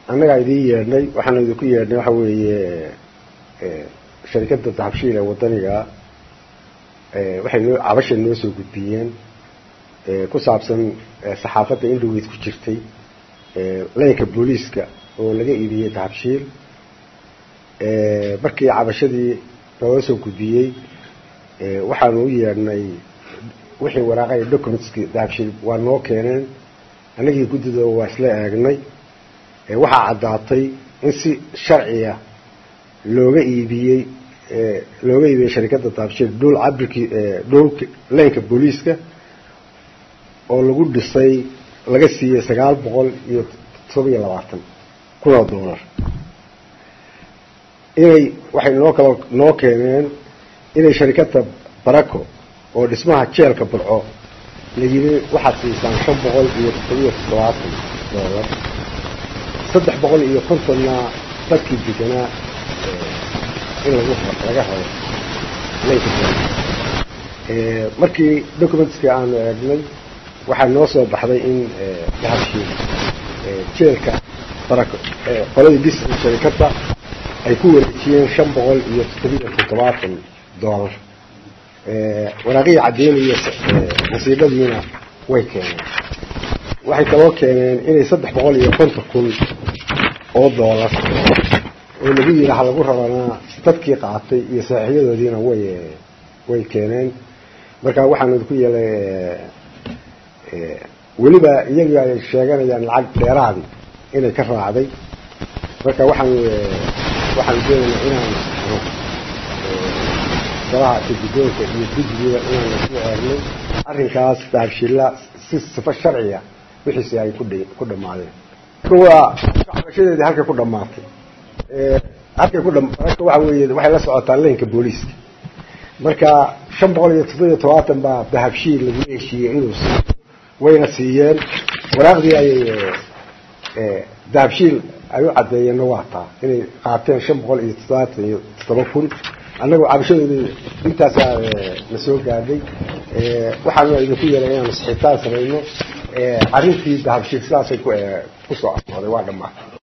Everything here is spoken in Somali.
annagaa idiin yeedhnay waxaanu idinku yeedhnay waxa weeye sharikadda dahabshiil ee wadaniga waxay noo cabashay noo soo gudbiyeen ku saabsan saxaafadda indhoweyd ku jirtay laynka booliiska oo laga iibiyey dahabshiil markii cabashadii looga soo gudbiyey waxaanu u yeedhnay wixii waraaqaya documentski dahabshiil waa noo keeneen annagii guddida waa isla eegnay waxaa caddaatay in si sharciya looga iibiyey looga iibiyey sharikadda dahabshiil dhul cabirkii dhulka laynka booliiska oo lagu dhisay laga siiyey sagaal boqol iyo todoba iyo labaatan kun oo dollar inay waxay noo kala noo keeneen inay sharikadda barako oo dhismaha jeelka burco la yidhi waxaad siisaan shan boqol iyo todobiyo toddobaatan dollar saddex boqol iyo kontonna dadkii deganaa in lagu laga helo laynka markii documentskii aanu eegnay waxaa noo soo baxday in dahabshiil jeelka barako qoladii dis sharikadda ay ku wareejiyeen shan boqol iyo toddobiyo toddobaatan dollar waraaqihii caddeynaya nasiibadiina way keeneen waxay kaloo keeneen inay saddex boqol iyo konton kun oo dollar oo lagu yidhi ha lagu rabanaa dadkii qaatay iyo saaxiibadoodiina way way keeneen marka waxaanu idinku yeelay weliba iyagii ay sheeganayaan lacag dheeraadi inay ka raacday marka waxaan waxaan doonaynaa inaan golaha guddoonka iyo guddigiiba inaan isku eegnay arrinkaas dahabshiilla si sifo sharciya wixiisi ay ku ku dhammaadeen waa cabashadeedii halkay ku dhammaatay halkay ku marka waxa weeye waxay la socotaa laynka booliiska marka shan boqol iyo toddobiyo todobaatan baa dahabshiil lagu heshiiyey inuu siiyo wayna siiyeen waraaqdii ayay dahabshiil ay u caddeeyeenna waa taa inay qaateen shan boqol iyo toddobaatan iyo toddoba kun annagoo cabashadoodii intaasaa na soo gaadhay waxaanu idinku yeelay inaanu sixitaan samayno arrintii dahabshiil sidaasay ku kusoo afooday waa dhammaatay